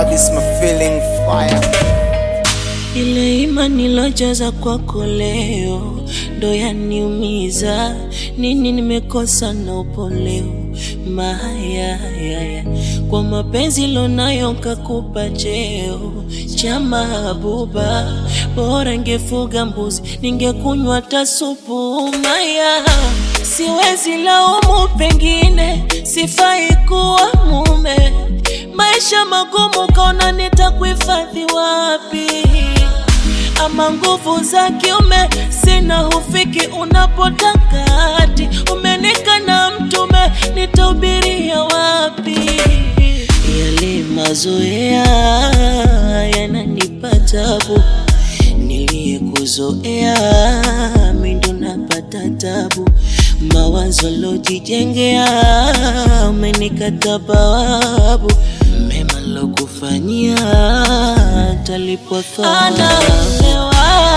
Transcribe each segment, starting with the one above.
This my feeling fire. Ile imani nilojaza kwako leo ndo yaniumiza. Nini nimekosa na upo leo maya yaya kwa mapenzi lonayo kakupa cheo cha mahabuba, bora ngefuga mbuzi ningekunywa hata supu maya. Siwezi laumu, pengine sifai kuwa mume. Maisha magumu, kaona nitakuhifadhi wapi? ama nguvu za kiume sina, hufiki unapotaka hati umenika na mtume, nitahubiria wapi? Yale mazoea yananipa tabu, niliyekuzoea mi ndo napata tabu, mawazo lojijengea umenikata bawabu, mema lokufanyia talipwa thawabu.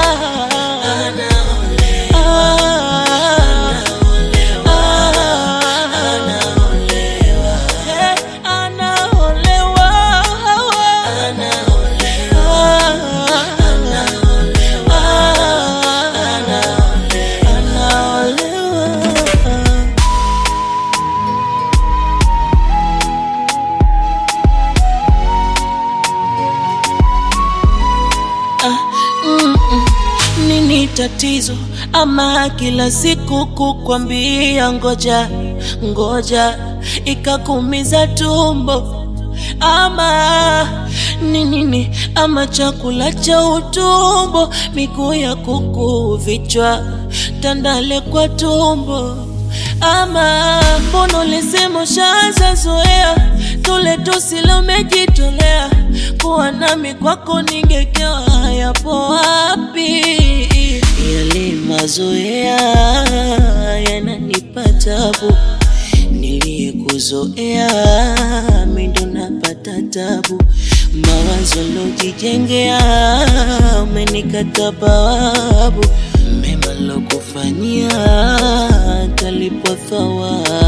Nini tatizo ama kila siku kukwambia ngoja ngoja ikakumiza tumbo ama ni nini ama chakula cha utumbo miguu ya kuku vichwa tandale kwa tumbo ama mbona ulisema ushaanza zoea tule tusile umejitolea kuwa nami kwako ningekewa yapo wapi yale mazoea yananipa tabu niliyekuzoea mi ndo napata tabu mawazo lojijengea umenikata bawabu mema lokufanyia talipwa thawabu